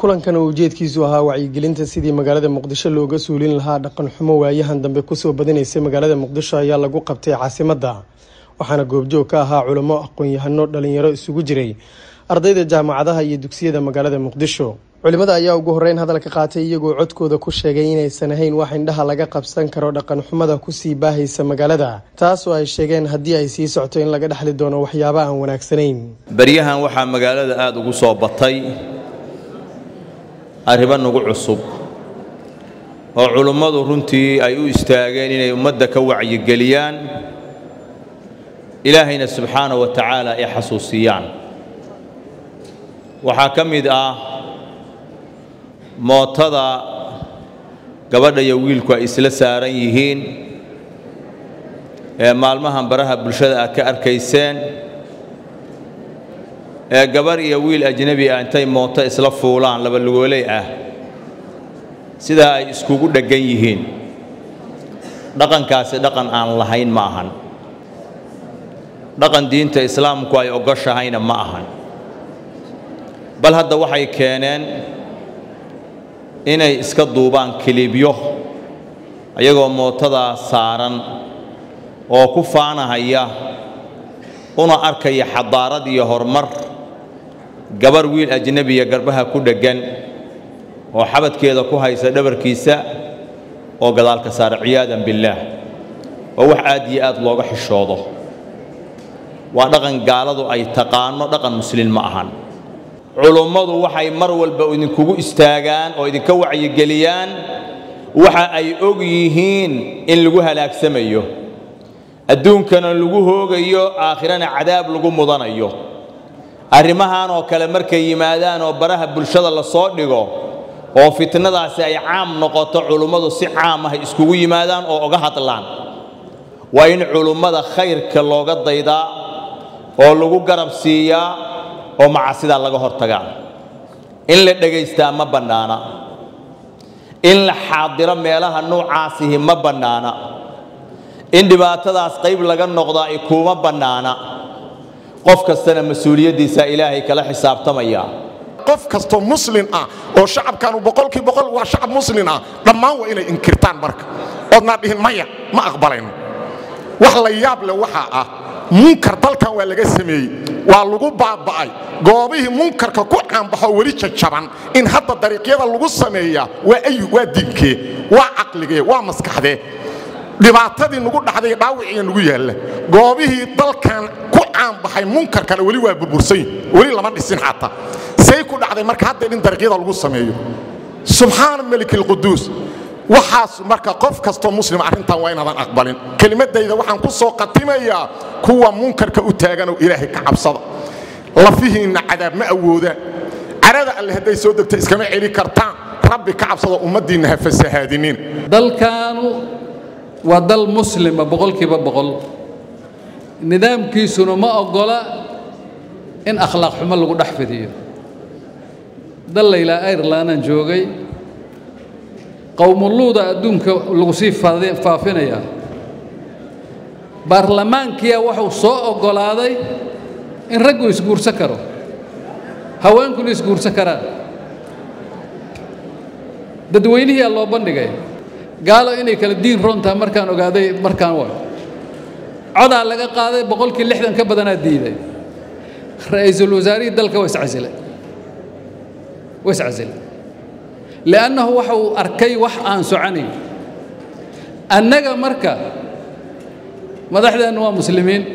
kulankan oo ujeedkiisu ahaa wacyigelinta sidii magaalada muqdisho looga suulin lahaa dhaqan xumo waayahan dambe kusoo badinaysay magaalada muqdisho ayaa lagu qabtay caasimadda waxaana goobjoog ka ahaa culamo aqoon-yahano dhalinyaro isugu jiray ardayda jaamacadaha iyo dugsiyada magaalada muqdisho culimada ayaa ugu horeyn hadalka qaatay iyagoo codkooda ku sheegay inaysan ahayn wax indhaha laga qabsan karo dhaqan xumada kusii baahaysa magaalada taas oo ay sheegeen haddii ay sii socto in laga dhexli doono waxyaabo aan wanaagsanayn baryahan waxaa magaalada aada ugu soo batay arrimo nagu cusub oo culummadu runtii ay u istaageen inay ummadda ka wacyigeliyaan ilaahayna subxaana wa tacaala ay xasuusiyaan waxaa ka mid ah mootada gabadha iyo wiilku ay isla saaran yihiin ee maalmahan baraha bulshada aad ka arkayseen ee gabar iyo wiil ajnebi ah intay mooto isla fuulaan laba lugooley ah sidaa ay iskugu dheggan yihiin dhaqankaasi dhaqan aan lahayn ma ahan dhaqan diinta islaamku ay ogoshahayna ma ahan bal hadda waxay keeneen inay iska duubaan kilibyo ayagoo mootadaa saaran oo ku faanahaya una arkaya xadaarad iyo horumar gabar wiil ajnebiya garbaha ku dheggan oo xabadkeeda ku haysa dhabarkiisa oo gadaalka saara ciyaadan billaah waa wax aad iyo aad looga xishoodo waa dhaqan gaaladu ay taqaano dhaqan muslin ma ahan culummadu waxay mar walba idinkugu istaagaan oo idinka wacyigeliyaan waxa ay og yihiin in lagu halaagsamayo adduunkana lagu hoogayo aakhirana cadaab lagu mudanayo arrimahan oo kale markay yimaadaan oo baraha bulshada la soo dhigo oo fitnadaasi ay caam noqoto culummadu si caam ah iskugu yimaadaan oo oga hadlaan waa in culummada khayrka looga daydaa oo lagu garab siiyaa oo macasidaa laga hortagaa in la dhegaystaa ma bannaana in la xaadiro meelaha nuucaasihi ma bannaana in dhibaatadaas qayb laga noqdaa i kuuma bannaana qof kastana mas-uuliyaddiisaa ilaahay kala xisaabtamaya qof kastoo muslin ah oo shacabkaanu boqolkii boqol waa shacab muslin ah dhammaan waa inay inkirtaan marka oodnaa dhihin maya ma aqbalayno wax la yaab leh waxaa ah munkar dalkan waa laga sameeyey waa lagu baaba'ay goobihii munkarka ku caanbaxoo weli jajaban in hadda dariiqyada lagu sameeyaa waa ayu waa diinkee waa caqligee waa maskaxdee dhibaatadii nugu dhacday dhaawiciiya nugu yaalla goobihii dalkan ku caanbaxay munkarkana weli waa burbursanyi weli lama dhisin xataa say ku dhacday marka hadda in dariiqyada lagu sameeyo subxaana melik alquduus waxaas marka qof kastoo muslim arrintan waa inaadan aqbalin kelimadayda waxaan ku soo qatimayaa kuwa munkarka u taaganoo ilaahay ka cabsada lafihiinna cadaab ma awoodaan carada alle hadday soo degto iskama celi kartaan rabbi ka cabsada ummaddiinna ha fasahaadinin dalkaanu waa dal muslima boqolkiiba boqol nidaamkiisuna ma oggola in akhlaaq xumo lagu dhex fidiyo dal laylaa irelandaan joogay qowmuluuda adduunka lagu sii faafinayaa baarlamaankiya wuxuu soo oggolaaday in raggu isguursan karo haweenkuna isguursan karaan dadweynihiyaa loo bandhigay gaalo inay kala diin roontaha markaan ogaaday markaan wa codaa laga qaaday boqolkii lixdan ka badanaa diiday ra'iisul wasaarihii dalka waa iscasilay waa iscasilay li'annahu waxa uu arkay wax aan soconayn annaga marka madaxdeennu waa muslimiin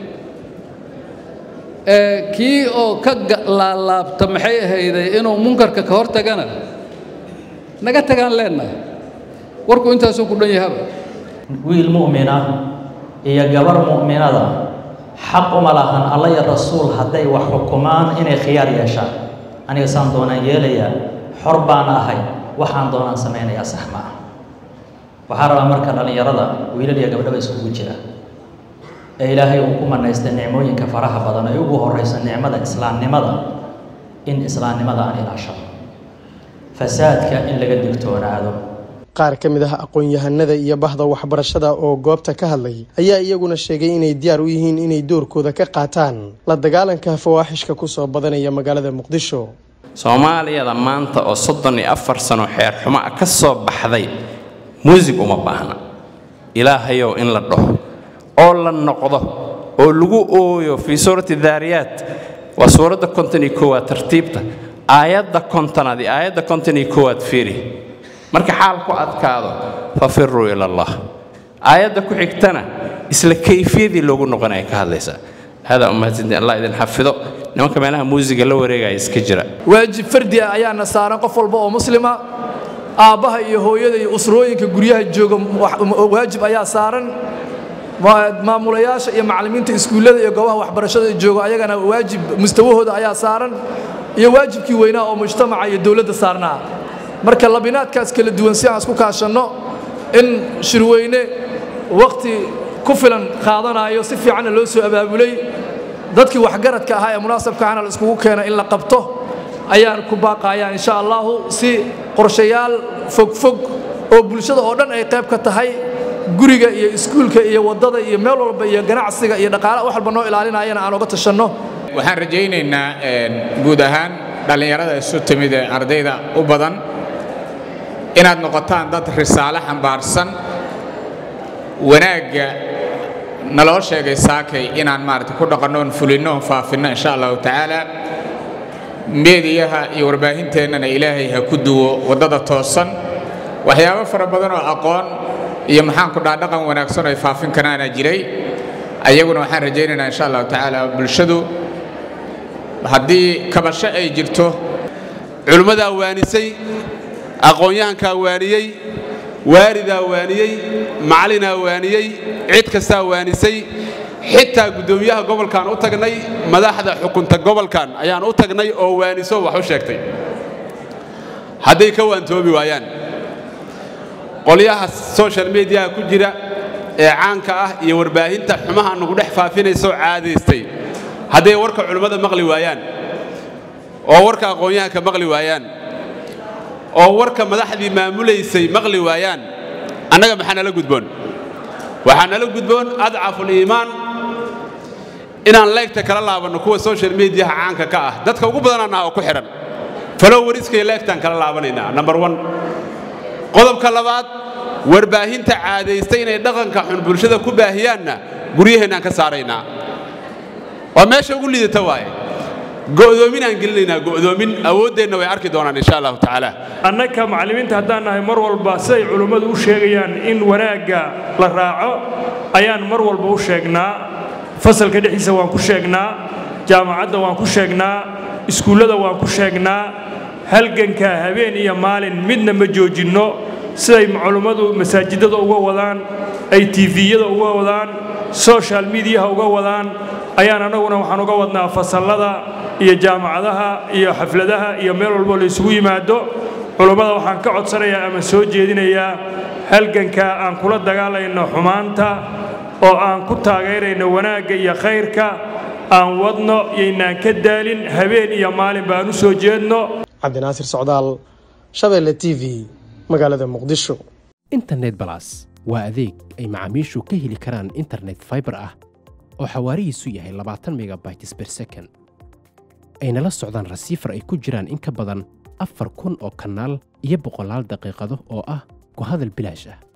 kii oo ka laalaabta maxay ahayday inuu munkarka ka hor tagana naga tagaan leennaha warku intaasuu ku dhan yahaba wiil mu'mina iyo gabar mu'minada xaq uma lahan alla iyo rasuul hadday wax xukumaan inay khiyaar yeeshaan aniga saan doonaan yeelayaa xor baan ahay waxaan doonaan samaynayaa sax ma ah waxaa rabaa marka dhallinyarada wiilal iyo gabdhaba iskugu jira ee ilaahay uu ku manaystay nicmooyinka faraha badan ay ugu horrayso nicmada islaamnimada in islaamnimada aan ilaashado fasaadka in laga digtoonaado qaar ka mid ah aqoon-yahanada iyo bahda waxbarashada oo goobta ka hadlay ayaa iyaguna sheegay inay diyaar u yihiin inay doorkooda ka qaataan la dagaalanka fawaaxishka kusoo badanaya magaalada muqdisho soomaaliyada maanta oo soddon iyo afar sano xeer xumo ah ka soo baxday muusig uma baahna ilaahayow in la dhaho oo la noqdo oo lagu ooyo fii suurati daariyaat waa suuradda konton iyo koowaad tartiibta aayadda kontonaad iyo aayadda konton iyo koowaad fiiri marka xaal ku adkaado fafiruu ila allah aayadda ku xigtana isla kayfiyadii loogu noqonaya ka hadlaysaa hada umahadsantiin allah idin xafido nimanka meelaha muusiga la wareegaya iska jira waajib fardi ah ayaana saaran qof walba oo muslima aabbaha iyo hooyada iyo usrooyinka guryaha jooga waajib ayaa saaran maamulayaasha iyo macallimiinta iskuullada iyo goobaha waxbarashada jooga ayagana waajib mustawahooda ayaa saaran iyo waajibkii weynaa oo mujtamaca iyo dowladda saarnaa marka labinaadkaas kala duwan si aan isku kaashanno in shirweyne wakhti ku filan qaadanayo si fiicanna loo soo abaabulay dadkii waxgaradka ahaa ee munaasabka ahna la iskugu keena in la qabto ayaan ku baaqayaan insha allahu si qorshayaal fogfog oo bulshada oo dhan ay qayb ka tahay guriga iyo iskuulka iyo waddada iyo meel walba iyo ganacsiga iyo dhaqaalaha wax walba noo ilaalinayana aan oga tashanno waxaan rajaynaynaa guud ahaan dhallinyarada isu timid ee ardayda u badan inaad noqotaan dad risaale xambaarsan wanaagga naloo sheegay saakay inaan maarata ku dhaqanno oon fulinno oon faafinno insha allahu tacaala meediyaha iyo warbaahinteennana ilaahay ha ku duwo waddada toosan waxyaabo fara badan oo aqoon iyo maxaanku dhaa dhaqan wanaagsan oo ay faafin karaana jiray ayaguna waxaan rajaynaynaa insha allahu tacaala bulshadu haddii kabasho ay jirto culimmadaa waanisay aqoon-yahankaa waaniyey waalidaa waaniyey macallinaa waaniyey cid kastaa waanisay xitaa guddoomiyaha gobolkan u tagnay madaxda xukunta gobolkan ayaan u tagnay oo waaniso wax u sheegtay hadday ka waantoobi waayaan qolyaha social mediaha ku jira ee caanka ah iyo warbaahinta xumaha nagu dhex faafinaysoo caadaystay hadday warka culimmada maqli waayaan oo warka aqoon-yahanka maqli waayaan oo warka madaxdii maamulaysay maqli waayaan annaga maxaa nala gudboon waxaa nala gudboon adcafuliimaan inaan leegta kala laabanno kuwa social mediaha caanka ka ah dadka ugu badanaana oo ku xidhan falow wariskaiyo leegtaan kala laabanaynaa number one qodobka labaad warbaahinta caadaystay inay dhaqanka xun bulshada ku baahiyaanna guryaheennaan ka saaraynaa waa meesha ugu liidata waaye go'doominaan gelinaynaa go'doomin awooddeenna way arki doonaan insha allahu tacaala annaka macallimiinta haddaan nahay mar walba siday culimmadu u sheegayaan in wanaagga la raaco ayaan mar walba u sheegnaa fasalka dhexdiisa waan ku sheegnaa jaamacadda waan ku sheegnaa iskuullada waan ku sheegnaa halganka habeen iyo maalin midna ma joojinno siday culimmadu masaajidada uga wadaan ay tifiyada uga wadaan social mediyaha uga wadaan ayaan annaguna waxaan uga wadnaa fasallada iyo jaamacadaha iyo xafladaha iyo meel walbo la isugu yimaado culummada waxaan ka codsanayaa ama soo jeedinayaa halganka aan kula dagaalayno xumaanta oo aan ku taageerayno wanaagga iyo khayrka aan wadno yaynaan ka daalin habeen iyo maalin baan u soo jeedno cabdinaasir socdaal shabeelle t v magaalada muqdisho internet balas waa adeeg ay macaamiishu ka heli karaan internet faibar ah oo xawaarihiisu yahay labaatan megabytes ber second ayna la socdaan rasiifar ay ku jiraan in ka badan afar kun oo kanaal iyo boqolaal daqiiqado oo ah ku hadal bilaash ah